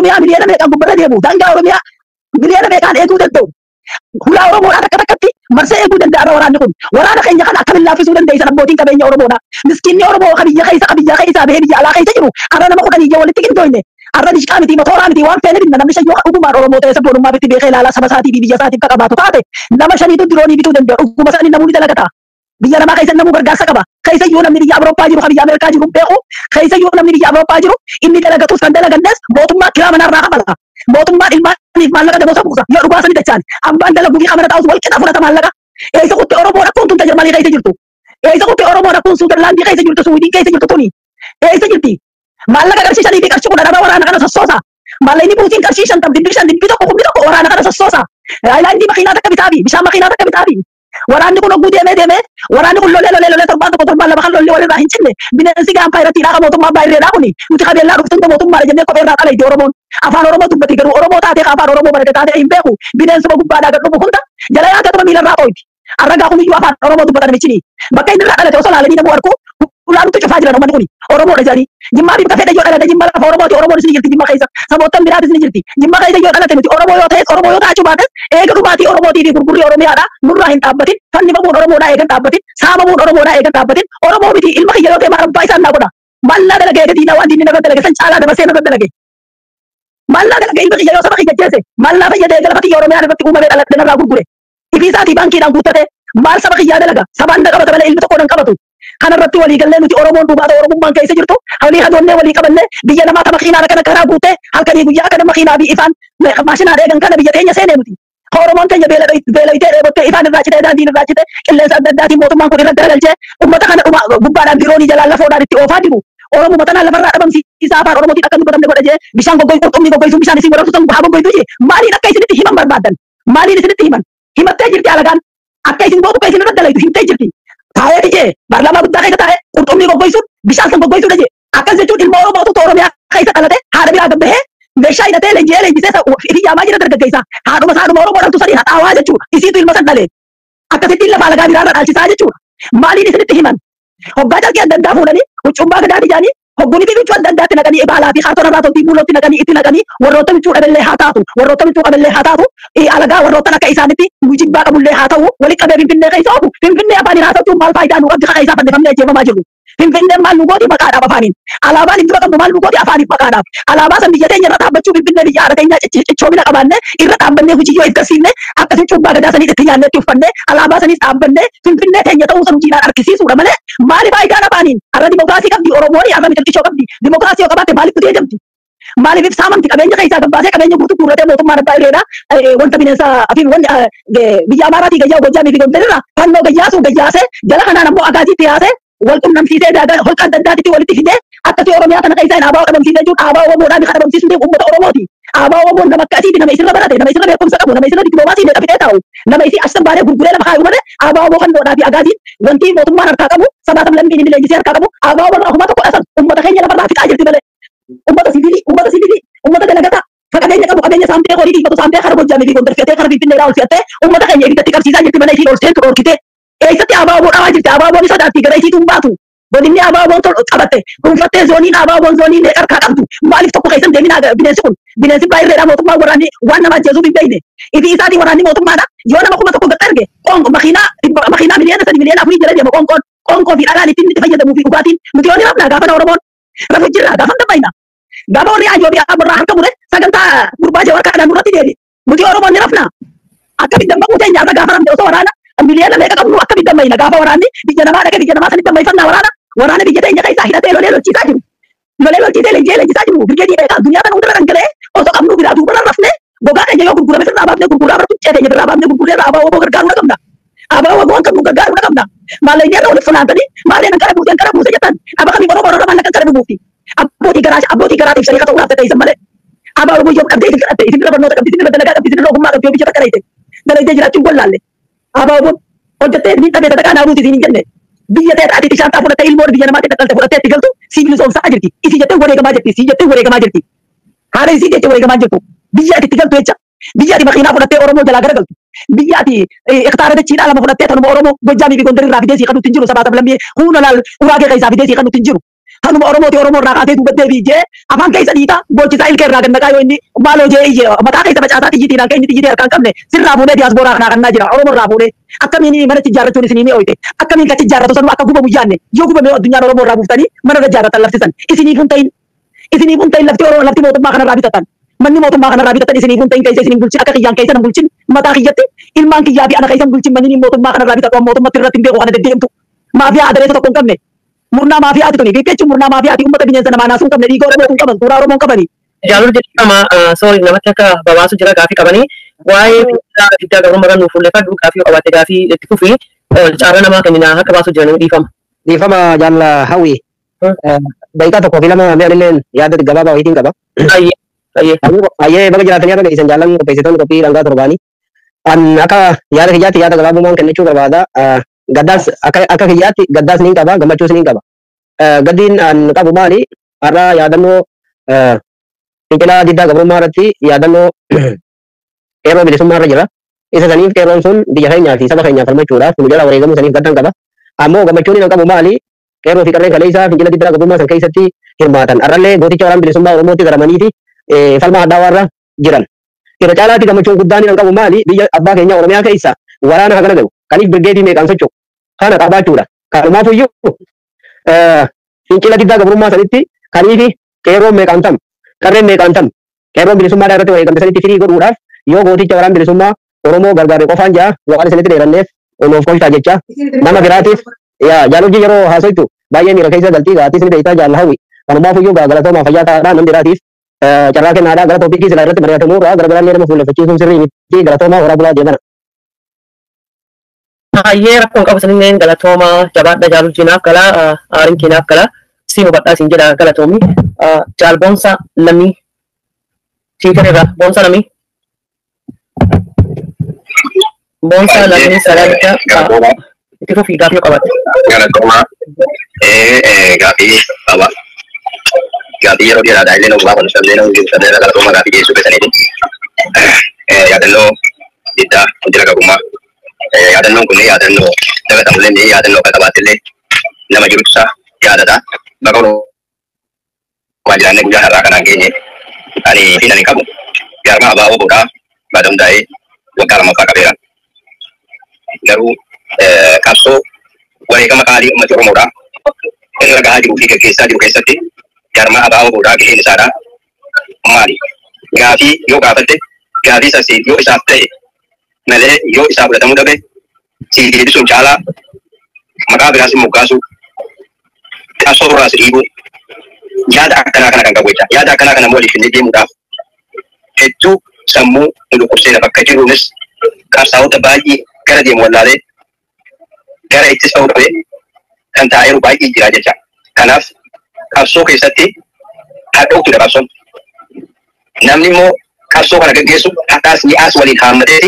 Oromiyaa miliyoona meeqaan gubbarra deemu daangaa Oromiyaa miliyoona meeqaan eeguu danda'u. Hulaa Oromoodhaa takka takkatti marsee eeguu danda'a waraanni kun. Waraana keenya kana akkamiin laaffisuu dandeessan abbootiin qabeenya Oromoodha. Miskiinni Oromoo kan biyya keessa kan biyya keessaa bahee biyya alaa keessa jiru har'a nama kudhanii ijoo walitti qindoofne. Har'a dishqaa miti motooraa miti waan feene binna namni shan yoo dhugumaan Oromoo ta'e sabboonummaa bitti beekee ilaalaa saba isaatii fi biyya isaatiif akka qabaatu taate nama shaniitu diroonii bituu danda'a dhuguma isaanii namoonni dalagata. Biyya namaa keessa namuu gargaarsa qaba. Keessa iyyuu namni biyya Awurooppaa jiru kan biyya Ameerikaa jiru hin beeku. Keessa iyyuu namni biyya Awurooppaa jiru inni dalagatus kan dalagannes mootummaa kiraa manarraa qabala. Mootummaan ilmaaniif maallaqa dabalsa buusa. Yoo dhugaa sani dachaan abbaan dalaguu fi kamana taa'us wal qixa fudhata maallaqa. Eessa kutti Oromoo rakkoon tun Jarmanii keessa jirtu. Eessa kutti Oromoo rakkoon Suudarlaandii keessa jirtu Suudiin keessa jirtu tuni. Eessa jirti? Maallaqa qarshii shanii fi qarshii kudha dhabaa waraana kana sossoosa. Maallaqni buutiin qarshii shan tam dibbii shan dibbii tokko kumbi tokko waraana kana sossoosa. Haayilaandii makiinaa takka bitaafi bishaan makiinaa takka bitaafi. Waraanni kun hogguu deemee deemee waraanni kun lolee lolee lolee torbaan tokko torbaan lama kan lollee walirraa hin cinne bineensi gaanfaa irratti hidhaa mootummaa baay'eedhaa kuni nuti qabeellaa dhuftuun mootummaadha jennee kophee irraa dhala itti Oromoon afaan Oromoo dubbate garuu Oromoo taatee afaan Oromoo barate taatee hin beeku bineensuma gubbaadhaa gad dhufu hunda jala yaatee miila irraa qooyti. Arragaa kun iyyuu afaan Oromoo dubbatan michini bakka inni irraa dhalate osoo laalanii namuu argu ulaalutti cufaa jiran uummanni kuni Oromoodha jedhanii jimmaa fi bakka yoo dhalate jimma lafa Oromooti Oromoon isin jirti jimma keessa saboottan biraatis ni jirti jimma keessa yoo dhalate nuti Oromoo yoo ta'es Oromoo yoo taachuu baates eega dhumaatii Oromootii fi gurgurrii Oromiyaadha nurraa hin dhaabbatin fannifamuun Oromoodhaa eegan dhaabbatin saamamuun Oromoodhaa eegan dhaabbatin Oromoo miti ilma kiyya yoo ta'e maarabbaa isaan naa godha mallaa dalagee gadiina waan diinni narra dalage san caalaa dabarsee narra dalage mallaa dalagee ilma kiyya yoo saba kiyya jeese mallaa fayyadee galfatii Oromiyaan irratti uumamee dhaladhe narraa gurgure ifiisaatii baankiidhaan guuttate maal saba kiyyaa dalaga sabaan na qabata malee ilmi tokko nan qabatu kanarratti walii gallee nuti Oromoon dhugaata Oromummaan keessa jirtu hawlii hadoonnee walii qabannee biyya namaa ta makiinaa kana karaa guute halkanii guyyaa kana makiinaa fi ifaan maashinaa eegan kana biyya teenya seenee nuti. Oromoon keenya beelayitee dheebottee ifaan irraa citee daandiin irraa citee qilleensa adda addaatiin mootummaan kun irratti garagalchee uummata kana dhuma gubbaadhaan diroonii jalaan lafoodhaan itti oofaa jiru. Oromoo tanaan lafarraa dhabamsiisaa afaan Oromootiin akka dubbatamne godha jee bishaan goggoy qurxummii goggoysuun bishaan isin warabsutan haa goggoytu jee maaliin akka isinitti himan barbaadan maaliin isinitti himan himattee jirti alagaan akka isin gootu isin irratti dalaytu himtee jirti. Taa'ee jee baarlamaa guddaa keessa taa'ee qurxummii goggoysuun bishaan san goggoysuudha jee akkas jechuun ilma Oromootu Oromiyaa keessa dhalate haadha biraa gabbahee meeshaa hidhatee leenji'ee leenjisee hiriyyaamaa jira dargaggeessa haadhuma haadhuma Oromoo dhaltu sadii haxaawaa jechuudha isiitu ilma san dhalee akkasitti lafa alagaa biraarra dhaalchisaa jechuudha maaliin isinitti himan hoggaa jalqee adda addaa fuudhanii huccummaa gadaa ijaanii hogguunii fi bichuu adda addaatti naqanii baalaa fi kaartona irraa toltii fuulootti naqanii itti naqanii warroota bichuu dhaballee haa taatu warroota bichuu qaballee haa taatu alagaa warroota akka isaanitti jibbaa qabullee haa ta'u walitti qabee finfinnee keessa oofu finfinnee afaaniin haa ta'u maal faayidaa nu qabdi kaqa isaa fannifamnee ajjeefamaa jirru finfinnee maal nu gooti maqaadhaaf afaaniin alaabaan iddoo qabnu maal nu gooti afaaniif maqaadhaaf alaabaa san biyya teenya irra dhaabbachuu finfinnee biyya haadha teenya cichoomina qabaanne irra dhaabbannee hujiyyoo eeggarsiifne akkasii cubbaa gadaa sanii itti nyaannee itti uffanne alaabaa saniis dhaabbannee finfinnee teenya ta'uu san hojiidhaan argisiisuudha malee maali faayidaan afaaniin har'a dimokiraasii qabdi oromoon har'a mixilqishoo qabdi dimokiraasii yoo qabaatte maaliif kutee jamti maaliif saamamti qabeenya keessaa gabbaasee qabeenya guutuu guurratee mootummaan abbaa ireedha wanta bineensa fi wanti biyya amaaraatii gayyaa gojjaamii fi gondelirra fannoo gayyaasuu gayyaasee jala kanaan ammoo agaasiitti yaasee wal qunnamsiisee holqa adda addaatitti walitti fidee akkasii oromiyaa kana keessaa hin aabaa dhabamsiisee jiru aabaa oromoodhaa bifa dhabamsiisuu ta'e uummata oromooti. Aabaa oromoon nama akkasiiti nama isirra barate nama isirra beekumsa qabu nama isirra diploomaasii meeqa fidee taa'u nama isii achi baaree gurguree lafa kaayu malee aabaa oromoo fannoodhaa fi agaasiin wanti mootummaan harkaa qabu sabaatam lammiin inni leenjisee harkaa qabu aabaa oromoo akkuma tokko dhasan uummata keenya lafarraa fixaa jirti malee uummata sibiilii uummata sibiilii uummata dalagataa qabeenya qabu qabeenya saamtee horii dhiifatu saamtee kara gojjaamii fi gondar feetee kara finfinneedhaa ol fe'attee uummata keenya ibiddatti qabsiisaa jirti malee isiin ol seentu dhorkitee eessatti abaaboo dhawaa jirti abaaboon isa daatti gara isiitu hin baatu godinni abaaboon tol qabatte dhuunfattee zooniin abaaboon zoonii meeqa harkaa qabdu maaliif tokko keessan deeminaa bineensi kun bineensi baay'eedha mootummaa waraanni waan nama ajjeesuuf hin beekne ifi isaatii waraanni mootummaadha yoo nama kuma tokko gad arge qonqo makiinaa makiinaa miliyoona sadi miliyoona afurii jala deema qonqoon qonqoo fi dhagaan ittiin itti fayyadamuu fi dhugaatiin nuti yoo ni rafnaa gaafa oromoon rafu jirra gaafa dammayna gaafa warri ajoo fi abarraa harka mure sagantaa gurbaa jawar kaadhaan nurratti deebi nuti oromoon ni rafnaa akkamitti dammaquu teenya irra gaafa rafne osoo waraana miliyoona meeqa qabnu akkamitti dammayna gaafa waraanni biyya namaa dhaqe biyya namaa sanitti dammayfannaa waraana waraana biyya teenya keessaa hidhatee lolee lolchiisaa jiru lolee lolchiisee leenjee leenjisaa jiru birgeedii beekaa addunyaa kana hundarra dhangala'ee osoo qabnu biraa duubarra rafne gogaa keenya yoo gurgurame sirraa baafne gurguraa bara tuccee teenya birraa baafne gurguree irraa abaa waboo gargaaruu qabna abaa waboo kan nu gargaaruu qabna maalleen irra walitti funaantanii maalleen ankara buusee ankara buusee jettan aba kamiif oromoo irra mallaqa ankara buufi abbootii garaa abbootii garaatiif shariika ta'uu laafte ta'isan malee abaa waboo yoo qabdee isin kadhatte isin irra barnoota qabdi isin irra dalagaa qabdi isin irra ogummaa qabdi yoo biyya takka dayte dalaydee jiraachuun gollaalle abaa waboo hojjettee ni dhabee sadaqaa naa buuti isin hin jenne biyya ta'e taatee ishaan fudhattee ilmoon biyya namaatti dhaqalte fudhattee itti galtu sibiilisoomsaa jirti isii jettee wareegamaa jirti isii jettee wareegamaa jirti haala isii jettee wareegamaa jirtu biyya ati itti galtu jecha biyya ati makiinaa fudhattee oromoo jalaa gara galtu biyya ati hektaara dachiidhaa lama fudhattee tanuma oromoo gojjaamii fi gondarii irraa fidee sii kan nuti hin jiru sabaa sablammii huuna laal uraagee keessaa fidee sii kan nuti hin jiru Kanuma Oromooti Oromoo irraa kaasee dubbatti deebi'ee afaan keessa dhiita boolchisaa ilkee irraa gannaqaa yoo inni maaloo jee iyye mataa keessa facaasaa xiyyiitiidhaan kan inni xiyyiitii harkaan qabne sirraa fuunee diyaaspooraa kanaa kannaa jira Oromoo irraa fuunee akkamiin mana ijaarrachuun isinii ni ooyite akkamiin kan ijaarratu sanuu akka gubamu yaanne yoo gubame addunyaan Oromoo irraa buuftanii mana irra ijaarratan laftisan isiniif hin ta'in isiniif hin ta'in lafti Oromoo lafti mootummaa kanarraa bitatan manni mootummaa kanarraa bitatan isiniif hin ta'in keessa isiniin bulchin akka kiyyaan keessa hin bulchin mataa kiyyatti ilmaan kiyyaa fi ana keessa hin bulchin manni mootummaa kanarraa bitatu mootummatti irratti hin beeku kana deddeemtu maafiyaa adereessa tokko hin qabne murnaa maafiyaati tuni fiiggee jechuun murnaa maafiyaati uummata bineensa namaa naasuu hin qabne dhiiga Oromoo hin qaban suuraa Oromoo hin qabani. Jaalul jedhama sorry namatti akka babaasu jira gaafii qabanii waa'ee fiidaa fiddaa gabrummaa kan nuuf fuulleffadhu gaafii qabaatte gaafii itti fufi caara namaa kennina akka baasu jiran dhiifama. Dhiifama jaalla hawwi. Daqiiqaa tokkoo fi lama mi'anilleen yaada gabaabaa wayiitiin qaba. Ayyee ayyee. Ayyee baga jiraatanii akka isin jaallan qopheessitoonni qophii dhangaa torbaanii. An akka yaada kiyyaatti yaada gabaabumaan kennachuu barbaada. Gaddaas akka kiyyaatti gaddaas niin qaba gammachuus niin qaba. Gaddiin an qabu maali? Har'a yaadannoo fincilaa diddaa gabrummaa irratti yaadannoo qeerroo bilisummaa irra jira. Isa saniif qeerroon sun biyya keenyaa fi saba keenyaaf falmachuudhaaf nu jala wareegamuu saniif gaddan qaba. Ammoo gammachuun hin qabu maali? Qeerroo fi qarreen kaleessaa fincila diddaa gabrummaa san keessatti hirmaatan. Har'allee gooticha waraana bilisummaa Oromootti garamaniiti falma addaa warra jiran. Irra caalaatti gammachuun guddaan hin qabu maali? Biyya abbaa keenya Oromiyaa keessa waraana hagana gahu. Kaniif birgeetii meeqaan socho'u. Kana qabaachuudha. Kanumaafuyyuu fincila diddaa gabrummaa sanitti kaniifi qeerroon meeqaan tam qarreen meeqaan tam qeerroon bilisummaadhaa irratti wareegamte sanitti firii godhuudhaaf yoo gooticha waraana bilisummaa Oromoo gargaarre qofaan jaa waan isinitti dheeranneef nuuf kolchaa jecha nama biraatiif jaalojii yeroo haasoytu baay'ee miira keessa galtii gaatii isin beektaa jaalla hawwi kanumaafuyyuu galatoomaa fayyaa ta'aadhaa nam biraatiif carraa kennaadhaa gara toopikii sila irratti mari'atamuu irraa gara garaallee nama fuulleffachiisuun sirrii miti galatoomaa horaa bulaa deemana. Ayyee rakkoon qabu sanilleen galatooma jabaadha jaalul jinaaf gala aarin keenaaf gala siin hubadhaa siin jedha galatoomi jaal boonsa lamii siitan irra boonsa lamii boonsa lamii sadarka itti fufii gaafii qabatte. Galatooma gaafii qaba. Gaafii yeroo dheeraadhaa illee nama gaafa nusablee nama gibsablee galatooma gaafii geessuu keessaniiti. Yaadannoo diddaa hojii gabrummaa yaadannoon kun yaadannoo dagatamullee ni yaadannoo akka qabaattillee nama jirtusaa yaadata. Bakka oromaa jiraannee guyyaa har'aa kanaan geenye ani fi ani qabu jaarmaa abaaboo boodhaa baada hundaa'ee waggaa lammaffaa qabeera. Garuu qabsoo wareegama qaalii uummata Oromoodhaa irra gahaa jiruu fi gaggeessaa jiru keessatti jaarmaa abaaboo boodhaa gaheen isaadhaa maali? Gaafii yoo gaafatte gaafii sasii yoo isaaf ta'e malee yoo isaa fudhatamuu dhabe si deebisuun caalaa maqaa biraas moggaasu qabsoo irraas dhiibuu yaada akkanaa kana kan qabu jecha yaada akkanaa kana waliif illee deemuudhaaf hedduu sammuu nu dhukkubsee bakka jiruunis qabsaa'ota baay'ee gara deemu wallaalee gara ittis ta'uu dhabee kan taa'eeru baay'ee jira jecha kanaaf qabsoo keessatti hadhooftuudha qabsoon namni immoo qabsoo kana gaggeessu hadhaas mi'aas waliin haammateeti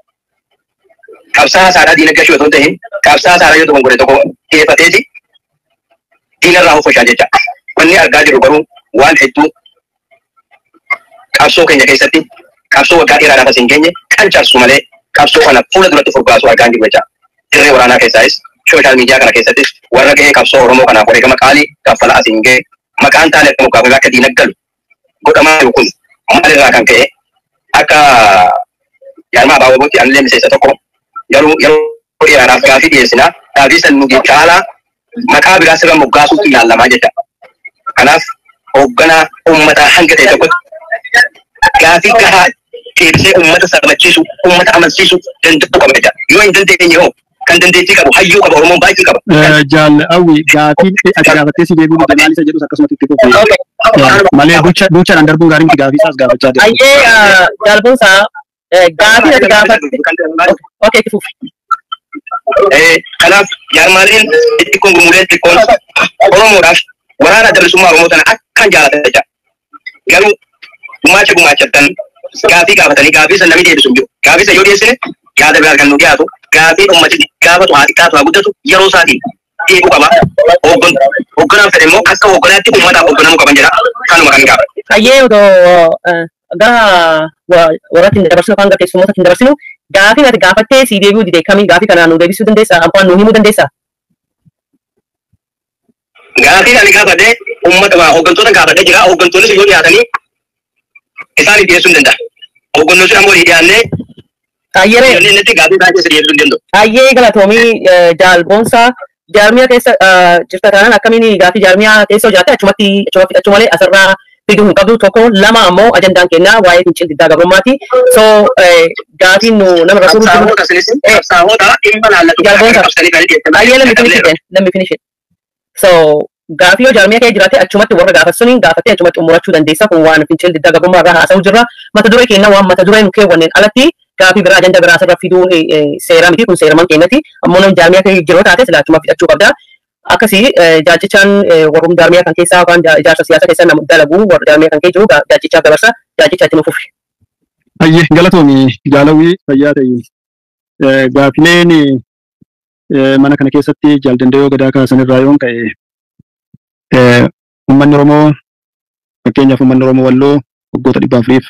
qabsaa saadaa diina gashuu otoo hin ta'in qabsaa saadaa yoo tokko godhe tokko dhiyeeffateeti diinarraa hofoshaa jecha. Wanni argaa jirru garuu waan hedduu qabsoo keenya keessatti qabsoo waggaa dheeraadhaaf as hin geenye kan cabsu malee qabsoo kana fuula duratti furgaasu argaa jirru jecha. Dirree waraanaa keessaayis sooshaal miidiyaa kana keessattis warra gahee qabsoo Oromoo kanaaf wareegama qaalii kaffalaa as hin ga'e maqaan taane akka mukaafame akka diinaggalu godhamaa jiru kun maalirraa kan ka'e akka jaarmaa abaabootti anillee miseensa tokko yeroo yeroo dheeraadhaaf gaafii dhiyeessinaa gaafii san nuti caalaa maqaa biraa sirra moggaasuutti ilaalamaa jecha. Kanaaf hoogganaa uummataa hanga ta'e tokkotti gaafii gahaa deebisee uummata sabachiisu uummata amansiisu danda'uu qaba jecha. Yoo hin dandeenye hoo kan dandeettii qabu hayyuu qaba Oromoon baay'ee qaba. Jaal Awwi gaafiin ati gaafattee si deebiin maal isa jedhus akkasumatti itti fufe malee duuchaadhaan darbuun gaariin miti gaafii isaas gaafachaa jira. Ayyee jaalboonsaa gaafii ati gaafatte okee itti fufi. Kanaaf jaarmaaleen xixiqqoon gurmuuleen xixiqqoon Oromoodhaaf waraana bilisummaa Oromoo sana akkaan jaalatan jecha. Garuu gumaacha gumaachattan gaafii gaafatanii gaafii san namni deebisu hin jiru. Gaafii san yoo dhiyeessine yaada biraa kan nu dhiyaatu gaafii ummati gaafatu haa xiqqaatu haa guddatu yeroo isaatiin deebuu qaba. Hoogganaan fedhe immoo akka hoogganaatti uummataaf hoogganamuu qaban jedha. Kanuma kan gaafatu. Ayyee otoo gara warratti hin dabarsinu yookaan gara teessumoota hin dabarsinu gaafii ati gaafattee si deebi'uu dide kamiin gaafii kanaan nu deebisuu dandeessaa? Abbaan nu himuu dandeessaa? Gaafii ani gaafadhe uummata hooggantoota gaafadhe jira. Hooggantoonni sun yoo dhiyaatanii isaan dhiyeessuu hin danda'a. Hooggantoonni sun ammoo dhiyaannee Ayyere inni inni gaafii isaa keessa dhiyeessuu hin danda'u. ayyee galatoomii jaalboonsaa jaarmiyaa keessa eh, jirta taanaan akkamiin gaafii jaarmiyaa keessa hojjaatte achumatti achuma achumalee asirraa fiduu hin qabdu tokko lama ammoo ajandaan kennaa waa'ee fincil diddaa gabrummaati. So eh, gaafiin nu nama irra turuu jiru. Qabsaa'oota isinis qabsaa'oota dhimma laallatu Jaalboonsa. qabsanii kan dhiyeessan. Ayyee let me finish it then. Let me finish it. So gaafii yoo jaarmiyaa kee jiraate achumatti warra gaafasuniin gaafattee achumatti umurachuu dandeessa kun waan fincil diddaa gabrummaa irraa haasa'u jirra. Mata duree keenya waan mata duree nu keewwanneen alatti gaafii biraa ajanda biraa asirra fiduu eh, eh, seera miti kun seeraman keenyati. Ammoo namni jaarmiyaa kee jiroo taate silaa achuma fidachuu qabda. Akkasii eh, jaajichaan eh, warrum jaarmiyaa kan keessaa yookaan ja- ijaarsa siyaasaa keessa nama dalagu warra jaarmiyaa kan kee jiru ga- jaajichaa dabarsa jaajicha itti nufufi. Ayyee galatoomii jaalawwii fayyaa ta'e Eh, gaafileen eh, mana kana keessatti jaaldandayoo gadaa kaasan irraa yoon ka'e eh, uummanni Oromoo fakkeenyaaf uummanni Oromoo walloo waggoota dhibba afuriif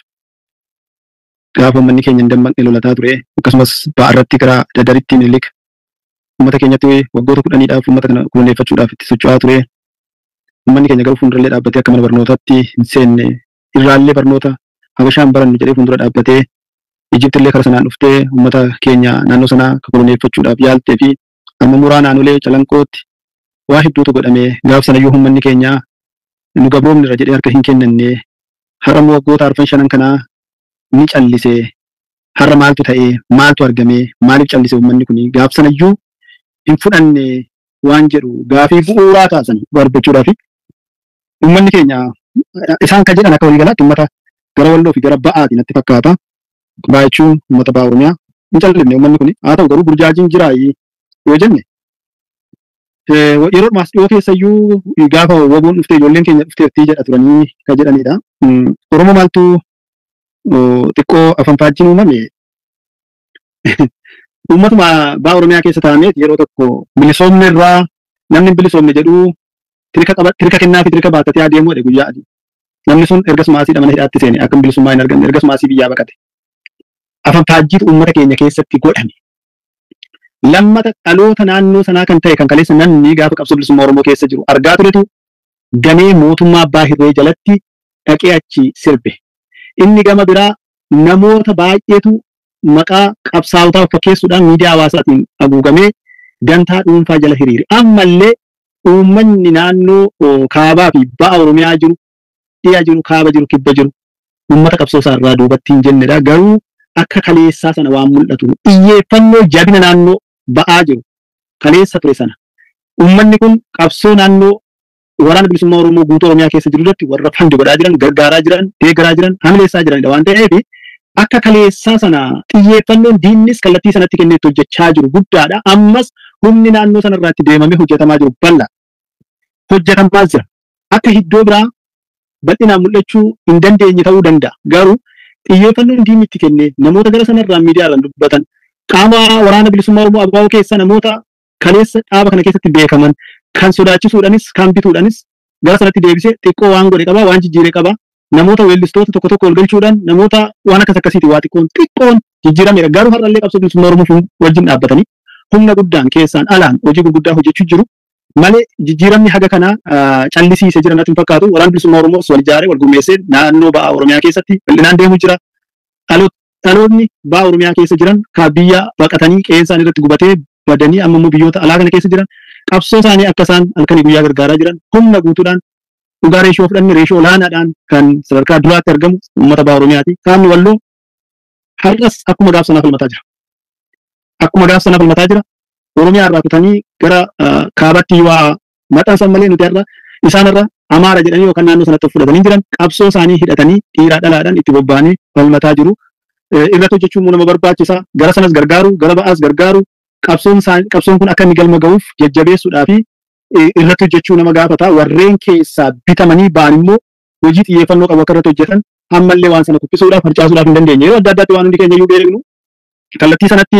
gaafa uummanni keenya hin dammaqne lolataa ture akkasumas ba'aa irratti gara dadaritti miliq uummata keenyatti waggoota kudhaniidhaaf uummata kana kunuunfachuudhaaf itti socho'aa ture uummanni keenya garuu fuuldurallee dhaabbatee akka mana barnootaatti hin seenne irraallee barnoota habashaan barannu jedhee fuuldura dhaabbatee Ijipti illee kara sanaan dhuftee uummata keenya naannoo sanaa koloneeffachuudhaaf yaaltee fi amma muraa naannolee calanqootti waa hedduutu godhame gaaf sanayyuu uummanni keenya nu gabroomnirra jedhee harka hin kennanne har'a immoo waggoota arfan shanan kanaa ni callise har'a maaltu ta'e maaltu argame maaliif callise uummanni kun gaaf sanayyuu hin fudhanne waan jedhu gaafii bu'uuraa kaasan barbachuudhaaf uummanni keenya isaan kan jedhan akka waliigalaatti uummata gara walloo fi gara ba'aati natti fakkaata. Baachuun uummata ba'a Oromiyaa hin callifne uummanni kun haa ta'u garuu burjaajiin jiraayi yoo jenne eh, yeroo dhumaas dhiyoo keessayyuu gaafa waboon dhuftee ijoolleen keenya dhufteertii jedha turanii kan jedhanidha. Mm, Oromoo maaltu oh, xiqqoo afaan faajjiin uumame uummatuma ba'a Oromiyaa keessa taa'ameet yeroo tokko bilisoomne irraa namni hin bilisoomne jedhu tirika qaba tirika kennaa fi tirika baattatee adeemuu dha guyyaa adii. Namni sun ergasuma asii mana hidhaatti seene akka bilisummaa hin arganne ergasuma asii biyyaa baqate. afaan faajjiitu uummata keenya keessatti godhame. Lammata dhaloota naannoo sanaa kan ta'e kan kaleessa namni gaafa qabsoo bilisummaa Oromoo keessa jiru argaa turetu damee mootummaa abbaa hirree jalatti dhaqee achi sirbe. Inni gama biraa namoota baay'eetu maqaa qabsaa'otaa fakkeessuudhaan miidiyaa hawaasaatiin haguugamee dantaa dhuunfaa jala hiriire. Ammallee uummanni naannoo oh, kaabaa fi ba'a Oromiyaa jiru, dhiyaa jiru, kaaba jiru, kibba jiru uummata qabsoo isaa irraa duubatti hin jennedha. Garuu akka kaleessaa sana waan mul'atu xiyyeeffannoo jabina naannoo ba'aa jiru kaleessa ture sana uummanni kun qabsoo naannoo waraana bilisummaa oromoo guutuu oromiyaa keessa jiru irratti warra fandi godhaa jiran gargaaraa jiran deeggaraa jiran hamileessaa jiranidha waan ta'eef akka kaleessaa sana xiyyeeffannoon diinnis kallattii sanatti kenneetti hojjechaa jiru guddaadha ammas humni naannoo sana irratti deemamee hojjetamaa jiru bal'aa hojjetamaa jira akka iddoo biraa bal'inaan mul'achuu hin dandeenye ta'uu danda'a garuu xiyyeeffannoon diinni itti kennee namoota gara sanarraa miidiyaadhaan dubbatan qaama waraana bilisummaa oromoo abaaboo keessa namoota kaleessa dhaaba kana keessatti beekaman kan sodaachisuudhanis kan bituudhanis gara sanatti deebisee xiqqoo waan godhe qaba waan jijjiire qaba namoota weellistoota tokko tokko ol galchuudhaan namoota waan akkas akkasiiti waa xiqqoon xiqqoon jijjiirameera garuu har'allee qabsoo bilisummaa oromoo wajjin dhaabbatanii humna guddaan keessaan alaan hojii gurguddaa hojjechuu jiru malee jijjiiramni haga kana callisiise jira natti hin fakkaatu waraana bilisummaa oromoo wal ijaaree wal gurmeessee naannoo ba'a oromiyaa keessatti bal'inaan deemu jira dhaloonni ba'a oromiyaa keessa jiran kan biyya baqatanii qe'een irratti gubatee badanii amma immoo biyyoota alaa kana keessa jiran qabsoo isaanii akka isaan halkanii guyyaa gargaaraa jiran humna guutuudhaan dhugaa reeshoo fudhanne reeshoo olaanaadhaan kan sadarkaa duraatti argamu uummata ba'a oromiyaati. Kaanni walloo har'as akkuma gaaf sanaa falmataa jira. Akkuma gaaf sanaa falmataa jira. Oromiyaa irraa kutanii gara kaabatti waa maxxansan malee nuti har'a isaan irra amaara jedhanii yookaan naannoo sanatti fudhatanii jiran qabsoo isaanii hidhatanii dhiiraa dhalaadhaan itti bobba'anii falmataa jiru. Irratti hojjechuun nama barbaachisa. Gara sanas gargaaru, gara ba'aas gargaaru. Qabsoon qabsoon kun akka inni galma ga'uuf jajjabeessuudhaa fi irratti hojjechuu nama gaafata. Warreen keessaa bitamanii ba'an immoo hojii xiyyeeffannoo qabu akka irratti hojjetan ammallee waan sana kuffisuudhaaf harcaasuudhaaf hin dandeenye. Yeroo adda addaatti waan hundi keenya iyyuu beeknu kallattii sanatti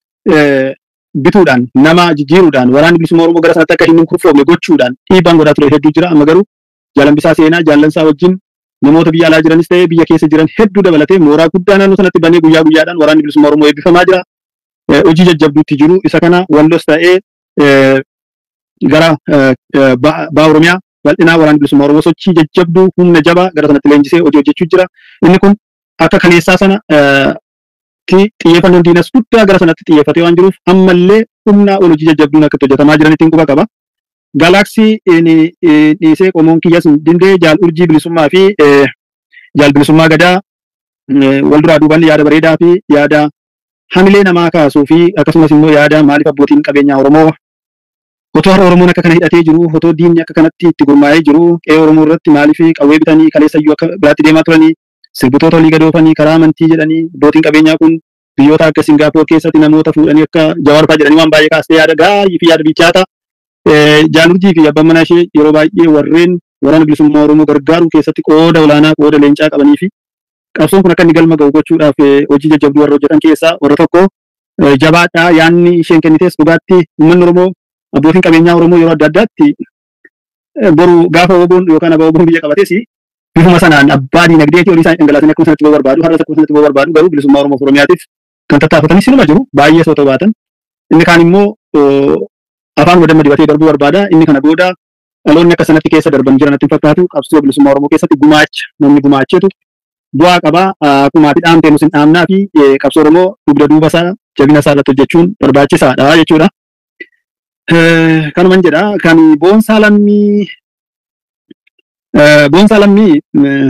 bituudhaan nama jijjiiruudhaan waraanni bilisummaa Oromoo gara sanatti akka hin kurfoofne gochuudhaan dhiibbaan godhaa ture hedduu jira. Amma garuu jaalambisaa seenaa jaallansaa wajjin namoota biyya alaa jiranis ta'ee biyya keessa jiran hedduu dabalatee mooraa guddaa naannoo sanatti banee guyyaa guyyaadhaan waraanni bilisummaa Oromoo eebbifamaa jira. Hojii jajjabduutti jiru isa kana wallos ta'ee gara eh, eh, ba'a ba'a Oromiyaa bal'inaa waraana bilisummaa Oromoo sochii jajjabduu humna jabaa gara sanatti leenjisee hojii hojjechuu jira. Inni kun akka kaleessaa sana eh, ti xiyyeeffannoon diinas guddaa gara sanatti xiyyeeffatee waan jiruuf ammallee humnaa ol hojii jajjabduun akka itti hojjetamaa jiranitti quba qaba. Gaalaaksii inni dhiisee qomoon kiyyas dindee jaal urjii bilisummaa fi eh, jaal bilisummaa gadaa eh, wal duraa duuban yaada bareedaa fi yaada hamilee namaa kaasuu fi akkasumas immoo yaada maaliif abbootiin qabeenyaa Oromoo otoo har'a Oromoon akka kana hidhatee jiru otoo diinni akka kanatti itti gurmaa'ee jiru qe'ee Oromoo irratti maaliif qawwee bitanii kaleessayyuu akka biraatti deemaa turanii sirbitoota olii gadoofanii karaa amantii jedhanii abbootiin qabeenyaa kun biyyoota akka Singaapoor keessatti namoota fuudhanii akka Jawaar jedhanii waan baay'ee kaastee yaada gaayii fi yaada bichaata Jaalurjii fi abbaan manaa ishee yeroo baay'ee warreen waraana bilisummaa Oromoo gargaaruu keessatti qooda olaanaa qooda leencaa qabanii fi qabsoon kun akka inni galma ga'u gochuudhaaf eh, hojii jajjabduu warra hojjetan keessaa warra tokko eh, jabaadhaa yaanni isheen kennites dhugaatti uummanni Oromoo abbootiin qabeenyaa Oromoo yeroo adda addaatti eh, boru gaafa oboon yookaan abaa oboon biyya qabates bifuma sanaan abbaa diinagdeetii olii isaanii dhangalaasanii akkuma sanatti barbaadu har'a akkuma sanatti barbaadu garuu bilisummaa Oromoo fi Oromiyaatiif kan tattaafatanis sinuma jiru baay'ee soo tabaatan inni kaan immoo oh, afaan wadamma dibatee darbuu barbaada inni kana booda dhaloonni akka sanatti keessa darban jiran natti hin fakkaatu qabsoo bilisummaa Oromoo keessatti gumaacha namni gumaacheetu bu'aa qabaa akkuma ati dhaamtee nus hin dhaamnaa fi eh, qabsoo Oromoo dugda duuba isaa jabina isaa irratti hojjechuun barbaachisaadha jechuudha. Eh, Kanuman jedha kan boonsaa lammii eh, boonsaa lammii eh,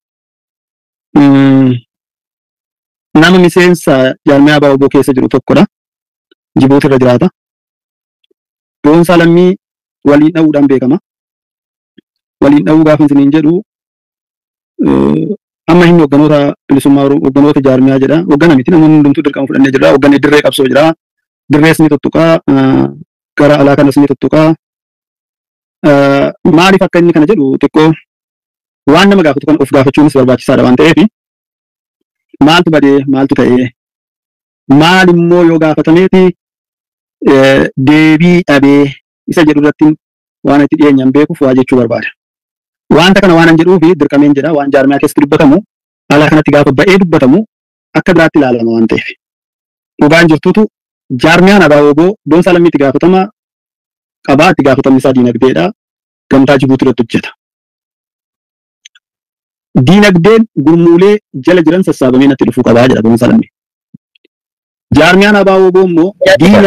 mm, nama miseensa jaarmiyaa abaa oboo keessa jiru tokkodha. Jibuuti irra jiraata. Boonsaa lammii waliin dha'uudhaan beekama. Waliin dha'uu gaafa isiniin jedhu eh, amma hin hogganoota bilisummaa Oromoo hogganoota jaarmiyaa jedha. Hoggana miti namoonni hundumtuu dirqama fudhannee jira. Hogganni dirree qabsoo jira. Dirrees ni tuttuqaa. eh, Gara alaa kanas ni tuttuqaa. Eh, Maaliif akka inni kana jedhu xiqqoo waan nama gaafatu kan of gaafachuunis barbaachisaadha waan ta'eef maaltu badee maaltu ta'ee maal immoo yoo gaafatameeti eh, deebii dhabee isa jedhu irratti waan itti dhiyeenyaan beekuuf waa jechuu barbaada. Wanta kana waan an jedhuufi dirqameen jedha waan jaarmiyaa keessatti dubbatamu alaa kanatti gaafa ba'ee dubbatamu akka biraatti ilaalama waan ta'eef. Dhugaan jirtutu jaarmiyaan abaaboo boonsaa lammiitti gaafatama qabaa itti gaafatamni isaa diinagdeedha. Gamtaa Jibuutii irratti hojjeta. Diinagdeen gurmuulee jala jiran sassaabamee natti dhufuu qabaa jedha boonsaa lammii. Jaarmiyaan abaaboo immoo diina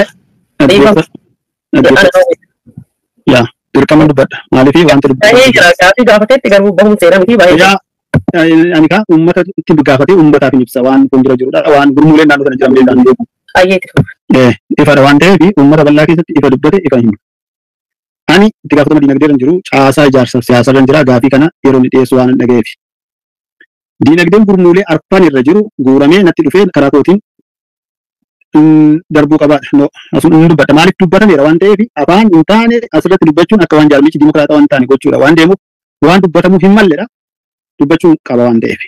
yaa dirqama dubbadha. Maaliif wanta Ta'ee jira gaafii gaafateetti garuu bahuun seera miti baay'ee. Yaa ani kaa uummata itti gaafatee uummataaf hin ibsa waan kun jira jirudha. Waan gurmuuleen naannoo sana jiran beekan beeku. Baay'eetti fufa. Eh, ifadha waan ta'eef uummata bal'aa keessatti ifa dubbate ifa himu. Ani itti gaafatama diinagdee irra jiru caasaa ijaarsa siyaasaa irra jira gaafii kana yeroo inni dhiyeessu waan hin dhaga'eef. Diinagdeen gurmuulee arfan irra jiru guuramee natti dhufee karaa kootiin mm, darbuu qabaadha. No, asun inni dubbadha. Maaliif dubbatameera waan ta'eef afaan hin taane asirratti dubbachuun akka waan jaarmichi dimokiraataa waan hin taane gochuudha waan deemuuf waan dubbatamuuf hin malledha. Dubbachuu qaba waan ta'eef.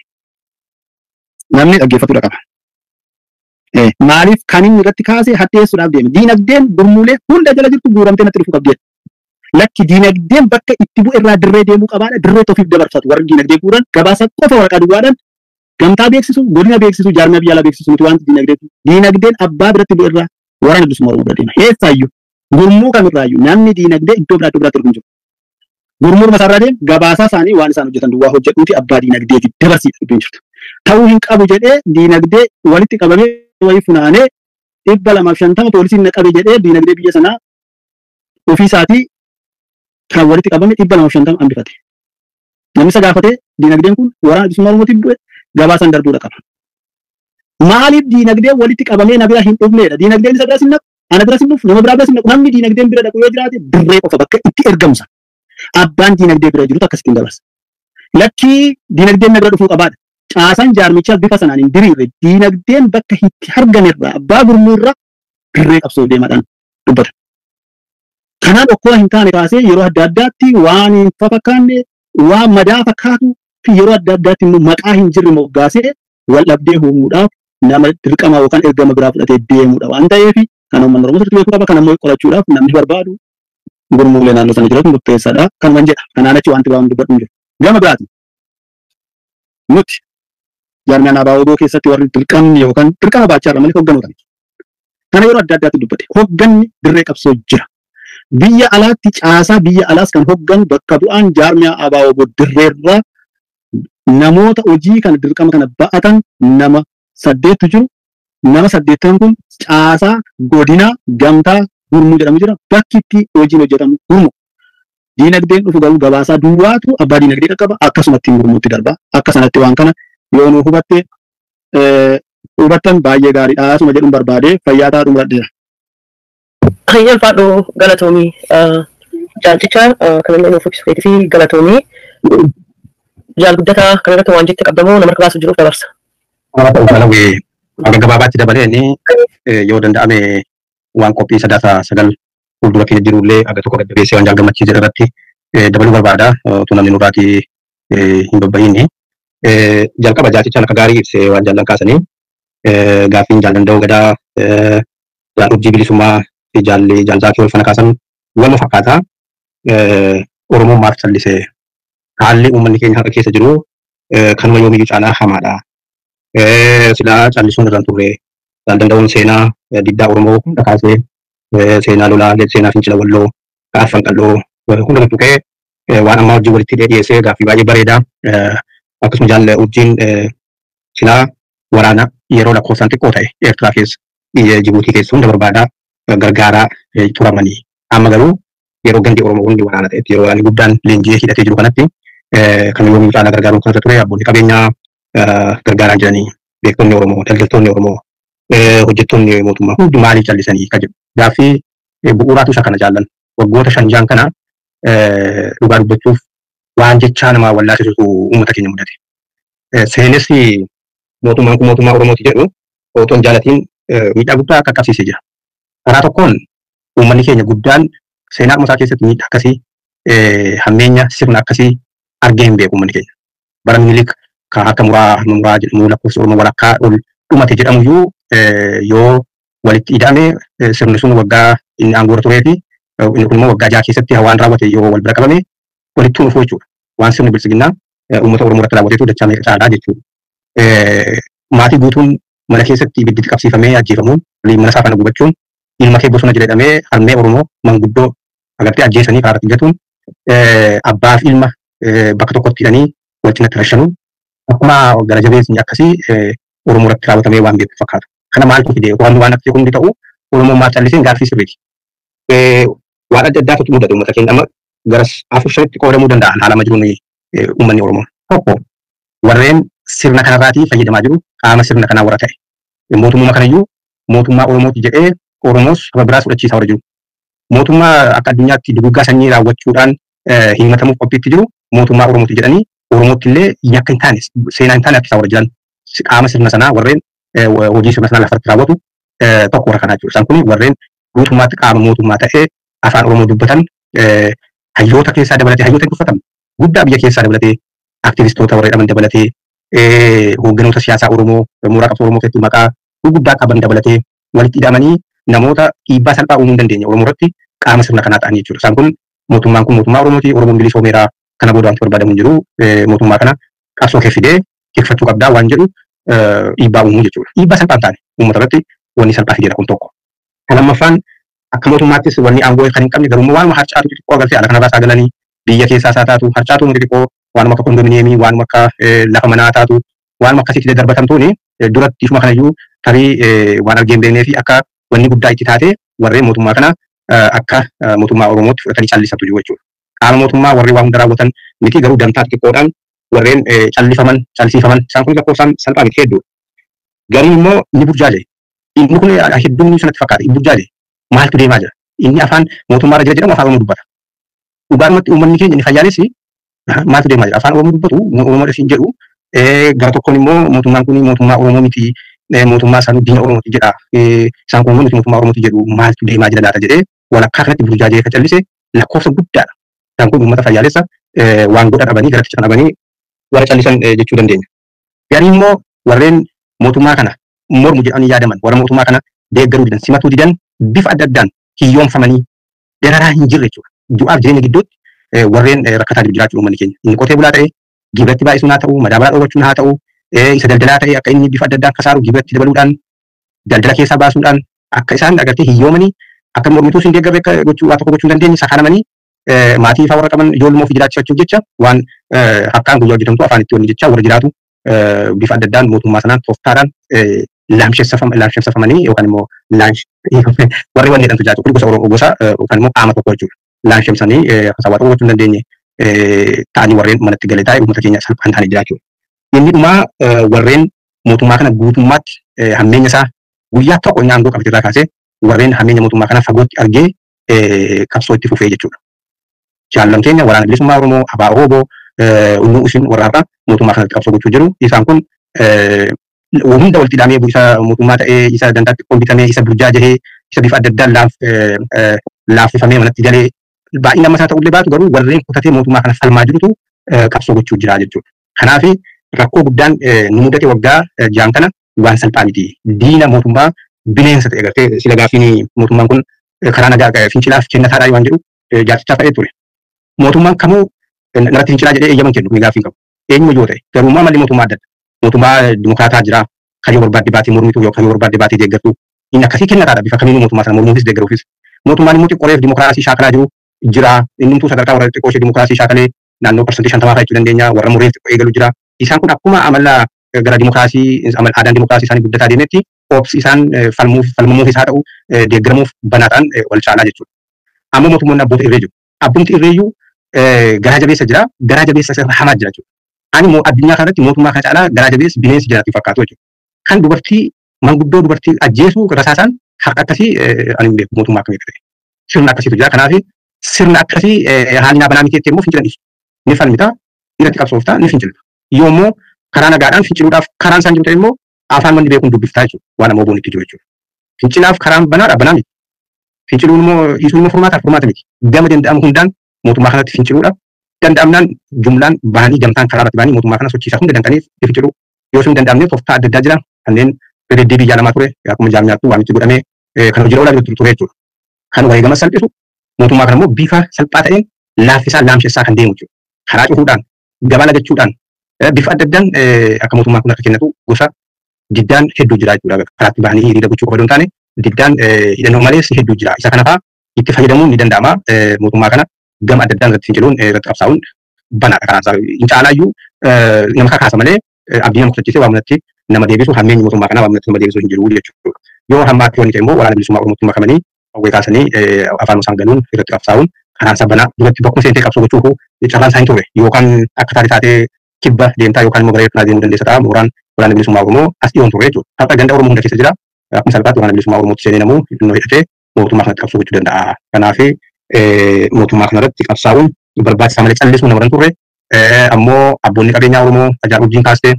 Namni dhaggeeffatudha qaba. Eh, maaliif kan inni irratti kaasee hadheessuudhaaf deeme diinagdeen gurmuulee hunda jala jirtu guuramtee natti dhufuu qabdi lakki diinagdeen bakka itti bu'e irraa dirree deemuu qabaadha dirree ofiif dabarfatu warri diinagdee guuran gabaasa qofa waraqaa duwwaadhaan gamtaa beeksisu godina beeksisu jaarmiyaa biyya alaa beeksisu miti wanti diinagdee diinagdeen abbaa biratti bu'e irraa waraana bilisummaa oromoo bira deema eessaayyuu gurmuu kamirraayyuu namni diinagdee iddoo biraa iddoo biraatti argamu jiru gurmuu masaarraa deemu gabaasaa isaanii waan isaan hojjetan duwwaa hojjedhuuti abbaa diinagdeeti dabarsiidha dubbiin jirtu ta'uu hin qabu jedhee diinagdee walitti qabamee wayii funaanee dhibba lamaaf shantama poolisiin na qabe jedhee diinagdee biyya sanaa ofii isaatii kan walitti qabame dhibba lamaaf shantama hambifate. Namni isa gaafatee diinagdeen kun waraana bilisummaa Oromootiif bu'e gabaasan darbuudha qaba. Maaliif diinagdeen walitti qabamee na bira hin dhufneedha? Diinagdeen isa biras hin naqu, ana biras hin dhufu, nama biraa biras hin naqu. Namni diinagdeen bira dhaqu yoo jiraate dirree qofa bakka itti ergamsa. Abbaan diinagdee bira jirutu akkasittiin dabarsa. Lakkii diinagdeen na bira dhufuu qabaadha. Caasaan jaarmichaa bifa sanaan hin diriirre diinagdeen bakka itti argamerraa abbaa gurmuurra dirree qabsoo deemaadhaan dubbata. Kanaan okkoo hin taane kaasee yeroo adda addaatti waan hin fakkaanne waan madaa fakkaatu fi yeroo adda addaatti immoo maqaa hin jirre moggaasee wal dhabdee uumuudhaaf nama dirqama yookaan ergama biraa fudhatee deemuudha waan ta'eef kan uummanni Oromoo sirriitti beekuu qaba kan ammoo qorachuudhaaf namni barbaadu gurmuulee naannoo sana jiraatu murteessaadha kan man jedha kanaan achi wanti waan dubbadhu hin jiru. Gama biraati nuti jaarmiyaan abaaboo keessatti warri dirqamni yookaan dirqama baachaa irra malee hoogganoota. Kana yeroo adda addaatti dubbate hoogganni dirree qabsoo jira. biyya alaatti caasaa biyya alaas kan hogganu bakka bu'aan jaarmiyaa abaaboo boddirreerraa namoota hojii kana dirqama kana ba'atan nama saddeettu jiru. Nama saddeettan kun caasaa godinaa gamtaa gurmuu jedhamu jira. Bakki itti hojiin hojjetamu gurmu. Diinagdeen dhufu garuu gabaasaa duwwaatu abbaa diinagdee qaqqaba akkasumatti gurmuutti darba. Akka sanatti waan kana yoo nu hubatte hubattan baay'ee gaariidha. Asuma jedhuun barbaade fayyaa taa'uu muradheera. Hayyal faadhoo galatoomii jaalchicha kanallee nuuf ibsu keetii fi galatoomii jaal guddataa kan irratti waan jette qabdamoo nama harka baasuu jiruuf dabarsa. Malawee akka gabaabaatti dabalee inni yoo danda'ame waan qophii sadaasa sagal fuuldura keenya jirullee aga tokko gaggeessee waan jaalgammachiise irratti dabaluu barbaada. Utuu namni nurraati hin babba'iini. Jalqaba jaalchichaan akka gaarii ibsee waan jaallan kaasanii gaaffiin jaallanda'uu gadaa jaal urjii bilisummaa fi jaalli jaalzaakii wal fana kaasan wal fakkaata. Oromoon maaf callisee haalli uummanni keenya har'a keessa jiru kanuma yoomiyyuu caalaa hamaadha. Silaa callisuun irraan turre jaaldanda'uun seenaa diddaa Oromoo hunda kaasee seenaa lolaa seenaa fincila walloo gaafan qalloo hunda tuqee waan ammaa wajjin walitti dhiyeessee gaaffii baay'ee bareedaa akkasuma jaalle urjiin silaa waraana yeroo lakkoofsaan xiqqoo ta'e Eertiraa keessa biyya Jibuutii keessa hunda barbaadaa gargaaraa turamanii amma garuu yeroo gandi Oromoo hundi waraana ta'etti yeroo waraanni guddaan leenjii hidhatee jiru kanatti kan yoomii caalaa gargaaruun kan irra ture abboonni qabeenyaa gargaaraa jiranii beektonni Oromoo daldaltoonni Oromoo hojjettoonni mootummaa hundi maaliif callisanii kan jedhu gaaffii bu'uuraatu isa kana jaallan waggoota shan jaan kana dhugaa dubbachuuf waan jechaa namaa wallaasisutu uummata keenya mudate. Seenessi mootummaan kun mootummaa Oromooti jedhu otoo jaalatiin miidhaa guddaa akka qabsiisee jira. Karaa tokkoon uummanni keenya guddaan seenaa isaa keessatti miidhaa akkasii hammeenya sirna akkasii argee hin beeku uummanni keenya. Bara minilik kan akka muraa muraa jedhamu lakkoofsa Oromoo walakkaa ol dhumate jedhamuyyuu yoo walitti ida'ame sirni sun waggaa inni aangoorra turee fi inni kun immoo waggaa jaha keessatti waan raawwate yoo wal bira qabame walitti dhufuu jechuudha. Waan sirni bilisiginnaa uummata Oromoo irratti raawwateetu dachaa meeqa caalaa jechuudha. Maatii guutuun mana keessatti ibiddi qabsiifamee ajjeefamuun mana isaa kana gubachuun ilma kee bosona jedhamee harmee Oromoo manguddoo agartee ajjeesanii karaa gatuun abbaaf ilma bakka tokkotti hidhanii wal cinatti rashanuun akkuma gara jabeessni akkasii Oromoo irratti raawwatamee waan beeku fakkaatu. Kana maaltu fide waan waan akkasii hundi ta'u Oromoo maal calliseen gaaffii sirriiti. Waan adda addaatu mudatu uummata keenya amma garas afur shanitti qoodamuu danda'a haala amma jiruun uummanni Oromoo. Tokko warreen sirna kanarraatii fayyadamaa jiru qaama sirna kanaa warra ta'e. Mootummaa kanayyuu mootummaa Oromooti jedhee Oromoos saba biraas fudhachiisaa warra jiru. Mootummaa akka addunyaatti duguggaa sanyii raawwachuudhaan himatamuuf qophiitti jiru mootummaa Oromooti jedhanii Oromootti illee yakka hin taane seenaa hin taane akka isaa warra jiran qaama sirna sanaa warreen hojii sirna sanaa lafarratti raawwatu tokko warra kanaa jiru. Isaan kun warreen guutummaatti qaama mootummaa ta'ee afaan Oromoo dubbatan hayyoota keessaa dabalatee hayyoota hin dubbatan guddaa biyya keessaa dabalatee aktivistoota warra jedhaman dabalatee hoogganoota siyaasaa Oromoo mooraa qabsoo Oromoo keessatti maqaa gurguddaa qaban dabalatee walitti hidhamanii namoota dhiibbaa salphaa uumuu hin dandeenye Oromoo irratti qaama sirna kanaa ta'anii jechuudha. Isaan kun mootummaan kun mootummaa Oromooti Oromoon bilisoomeeraa kana booda wanti barbaadamu hin jiru mootummaa kana qabsoo kee fidee tikfachuu qabdaa waan jedhu dhiibbaa uumuu jechuudha. Dhiibbaa salphaa hin taane uummata irratti wanni salphaa fideera kun tokko. Kan lammaffaan akka mootummaattis wanni aangoo kan hin qabne garuu waanuma harcaatu xixiqqoo agartee ala kanarraa saagalanii biyya keessaa isaa taatu harcaatu xixiqqoo waanuma akka kondominiyeemii waanuma akka lafa manaa taatu waanuma akkasitti darbatamtuuni duratti ishuma kanayyuu tarii waan argee hin beeknee fi akka wanni guddaa itti taate warreen mootummaa kana akka mootummaa Oromootti fudhatanii callisatu jiru jechuudha. Qaama mootummaa warri waa hunda raawwatan miti garuu dantaa xixiqqoodhaan warreen callifaman callisiifaman isaan kun lakkoofsaan salphaa miti hedduu. Gariin immoo ni burjaaje. Inni kun hedduun sanatti fakkaata. Inni burjaaje. Maaltu deemaa jira? Inni afaan mootummaa irra jira jedhamu afaan Oromoo dubbata. Dhugaadhumatti uummanni keenya inni fayyaalessi maaltu deemaa jira? Afaan Oromoo dubbatu Oromoo dhasiin jedhu gara tokkoon immoo mootummaan kun mootummaa Oromoo miti mootummaa isaanii diina Oromooti jedha. Isaan kun nuti mootummaa Oromooti jedhu maaltu deemaa jira laata jedhee walakkaa kanatti burjaajee kan callise lakkoofsa guddaadha. Isaan kun uummata fayyaalessa waan godha dhabanii garatti kan dhabanii warra callisan jechuu dandeenya. Garii immoo warreen mootummaa kana mormu jedhanii yaadaman warra mootummaa kana deeggaruu didan simatuu didan bifa adda addaan hiyyoomfamanii dararaa hin jirre jechuudha. Du'aaf jireenya gidduutti warreen rakkataa jiru jiraachuu uummanni keenya. Inni qotee bulaa ta'e gibiratti baay'isuun haa ta'u madaabalaa dhoowwachuun haa ta'u isa daldalaa ta'e akka inni bifa adda addaan kasaaru gibiratti dabaluudhaan daldala keessaa baasuudhaan akka isaan agartee hiyyoomanii akka mormituus hin deeggarre akka gochuu waa tokko gochuu hin dandeenye sakaanamanii maatii ifaa warra qaban ijoolluma ofii jiraachifachuuf jecha waan harkaan guyyaa hojjetamtu afaan itti wanni jecha warra jiraatu bifa adda addaan mootummaa sanaan tooftaadhaan laamshessafamanii yookaan immoo laansh warri wanni jedhamtu jiraatu kun gosa oromoo gosa yookaan immoo qaama tokko jechuudha. Laanshessanii haasaa waa tokko gochuu hin dandeenye ta'anii warreen manatti galee taa'e uummata keenya salphaan ta'anii jiraachuu. Inni dhumaa warreen mootummaa kana guutummaatti hammeenya isaa guyyaa tokko inni aangoo qabate irraa kaasee warreen hammeenya mootummaa kana fagootti argee qabsoo itti fufee jechuudha. Jaallan keenya waraana bilisummaa Oromoo, Abaa Ooboo, Unnuu Isin warra har'a mootummaa kanatti qabsoo gochuu jiru. Isaan kun hunda walitti hidhamee isa mootummaa ta'ee, isa dandaatti qombitamee, isa burjaa jahee, isa bifa adda addaan laaffifamee manatti galee baay'ina ammasaa ta'ullee baatu garuu warreen kutatee mootummaa kana falmaa jirutu qabsoo gochuu jira jechuudha. Kanaaf rakkoo guddaan nu mudate waggaa jaan kana waan salphaa miti. Diina mootummaa bineensa ta'e gartee sila gaafiin mootummaan kun karaa nagaa fincilaaf kennataadhaa waan jedhu jaartichaa ta'ee ture. Mootummaan kamuu irratti fincilaa jedhee eeyyaman kennu ni gaafiin qabu. Eenyuma yoo ta'e garummaa malli mootummaa adda adda. Mootummaa dimokiraataa jira. Kayyoo barbaadde baatee mormitu yookaan kayyoo barbaadde baatee deeggartu. Inni akkasii kennataadha bifa kamiinuu mootummaa sana mormuufis deeggaruufis. Mootummaan immoo xiqqooreef dimokiraasii shaakalaa jiru jira. Inni imtuu sadarkaa warra xiqqoo ishee dimokiraasii shaakalee naannoo parsantii shantamaa fa'aa jechuu dandeenya. Warra mureef xiqqoo eegalu jira. Isaan kun akkuma amala gara dimokiraasii aadaan dimokiraasii isaanii guddataa deemetti obsi isaan falmuuf falmamuufis haa ta'u deeggaramuuf banaadhaan wal caalaa jechuudha. Amma mootummoonni abboota irree jiru. Abbumti irreeyyuu garaa jabeessa jira. Garaa jabeessa isa hamaa jira jechuudha. Ani immoo addunyaa kanarratti mootummaa kana caalaa garaa jabeessi bineensi jiraatu fakkaatu jechuudha. Kan dubartii manguddoo dubartii ajjeesuu rasaasaan harka akkasii ani hin beeku mootummaa akkamii ta'e. Sirna akkasiitu jira. Kanaaf sirna akkasii haalli naa banaa miti immoo fincilan dhiisu. Ni falmita. Irratti qabsoofta. Ni fincilta. Yoo immoo karaa nagaadhaan finciluudhaaf karaan isaan jiru ta'e immoo afaan manni beekuun dubbiftaa jechuudha. Waan ammoo boonitti jiru jechuudha. Fincilaaf karaan banaadha banaa miti. Finciluun immoo dhiisuun immoo furmaataaf furmaata miti. Gama danda'amu hundaan mootummaa kanatti finciluudha. Danda'amnaan jumlaan bahanii gamtaan karaa irratti bahanii mootummaa kana sochiisaa hunda danda'aniif finciluu. Yoo sun danda'amne tooftaa adda addaa jira. Kanneen deddeebii jaalamaa ture akkuma jaamnyaattu waamichi godhamee kan hojii oolaa jiru ture jechuudha. Kan wareegama salphisu mootummaa kana immoo bifa salphaa ta'een laaffisaa laamsessaa kan deemu jechuudha. Karaa cufuudhaan gabaa lagachuudhaan bifa adda addaan akka mootummaan kun akka kennatu gosa diddaan hedduu jira jechuudha. Karaatti bahanii hiriira gochuu qofa osoo hin taane diddaan hidhannoo malees hedduu jira. Isa kana fa'aa itti fayyadamuun ni danda'ama. Mootummaa kana gama adda addaan irratti finciluun irratti qabsaa'uun banaadha karaan isaa. Hin caalaayyuu nama kakaasa malee abdii nama kutachiisee waa manatti nama deebisu hammeenyi mootummaa kanaa waa manatti nama deebisu hin jiru jechuudha. Yoo hamma akka yoon ta'e immoo waraana bilisummaa Oromootummaa kamanii hawwee kaasanii afaan isaan galuun irratti qabsaa'uun karaan isaa banaa duratti bakkuma seentee qabsoo gochuu carraan isaa hin turre yookaan akka taatee taatee kibba deemtaa yookaan immoo gara eebbaa deemuu dandeessa ta'a mooraan waraana bilisummaa Oromoo as dhiyoon turre jechuudha. Har'a ganda Oromoo hunda keessa jira. Akkuma salphaatti waraana bilisummaa Oromootti seenee namuu hidhannoo hidhatee mootummaa kanatti qabsoo gochuu danda'a. Kanaaf mootummaa kanarratti qabsaa'uun barbaachisaa malee callisuu nama hin turre. Ammoo abboonni qabeenyaa Oromoo ajaa wajjin kaastee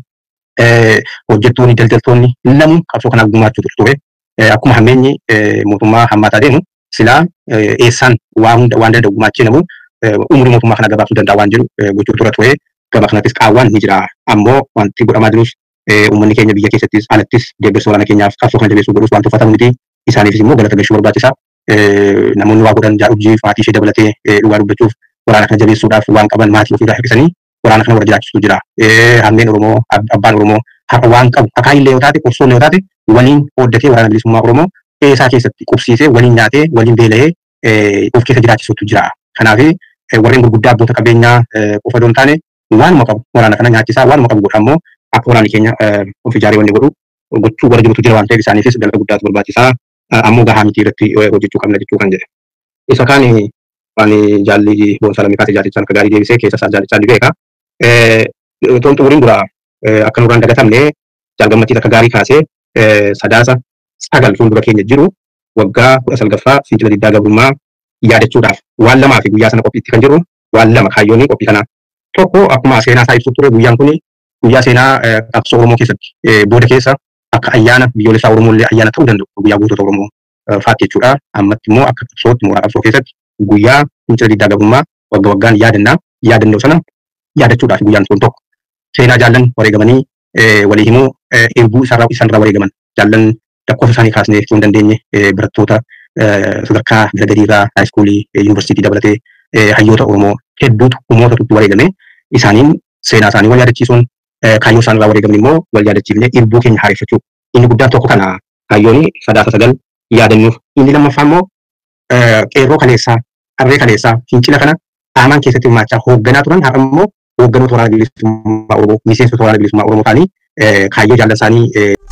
hojjettoonni daldaltoonni lamu qabsoo kanaaf gumaachuu ture. Akkuma hammeenyi mootummaa hammaataa deemu silaa eessaan waa hunda waan danda'u gumaachee namu umurii mootummaa kana gabaabsuu danda'a waan jedhu gochuu tura ture. Gama kanattis qaawwaan ni jira. Ammoo wanti godhamaa jirus uummanni keenya biyya keessattis alattis deeggarsa waraana keenyaaf qabsoo kana jabeessuu godhus waan tuffatamu miti. Isaaniifis immoo galata galchuu barbaachisa. Namoonni waa godhan jaarujii maatii ishee dabalatee dhugaa dubbachuuf waraana kana jabeessuudhaaf waan qaban maatii ofiirraa hirkisanii waraana kana warra jiraachisuu jira. Hammeen Oromoo, abbaan Oromoo har'a waan qabu akaayillee yoo taate, qorsoon yoo taate waliin qooddatee waraana bilisummaa Oromoo isaa keessatti qubsiisee waliin nyaatee waliin beela'ee of keessa jiraachisuutu jira. Kanaaf warreen gurguddaa abboota qabeenyaa qofa osoo hin taane waanuma qabu waraana kana nyaachisaa waanuma qabu godha ammoo akka waraanni keenya of ijaaree wanni godhu gochuu warra jirutu jira waan ta'eef isaaniifis galata guddaatu barbaachisaa. Ammoo gahaa miti irratti hojjechuu qabna jechuu kan jedhe. Isa kaan waan jaalli boonsaa lammii kaasee jaallichaan akka gaarii deebisee keessa isaa jaallichaan ni beeka. Toon xumuriin dura akka nurraan dagatamne jaalgammachiis akka gaarii kaasee sadaasa sagal fuuldura keenya jiru waggaa kudha salgaffaa fincila diddaa gabrummaa yaadachuudhaaf waan lamaa fi guyyaa sana qophiitti kan jiru waan lama kaayyoon qophii kanaa. Tokko akkuma seenaa isaa ibsuuf ture guyyaan kun guyyaa seenaa qabsoo Oromoo keessatti booda keessa akka ayyaana biyyoolessaa Oromoo illee ayyaana ta'uu danda'u guyyaa gootota Oromoo faatti jechuudha. Ammatti immoo akka qabsootti mooraa qabsoo keessatti guyyaa fincila diddaa gabrummaa wagga waggaan yaadannaa yaadannoo sana yaadachuudhaaf guyyaan sun tokko. Seenaa jaallan wareegamanii walii himuu eebuu isaarraa isaanirraa wareegaman jaallan lakkoofsa isaanii kaasnee ibsuu hin dandeenye barattoota sadarkaa gadi-gadiirraa haayiskuulii yuunivarsiitii dabalatee hayyoota Oromoo hedduutu uummatatu wareegame isaaniin seenaa isaanii wal yaadachiisuun kaayyoo isaanirraa wareegaman immoo wal yaadachiifnee irbuu keenya haareffachuu inni guddaan tokko kana kaayyoon sadaasa sagal yaadannuuf inni lammaffaa immoo eh, qeerroo kaleessaa, harree kaleessaa, fincila kana qaamaan keessatti hirmaachaa hoogganaa turan har'a immoo hoogganoota waraana bilisummaa Oromoo, miseensota waraana bilisummaa Oromoo ta'anii eh, kaayyoo jaalala isaanii eh,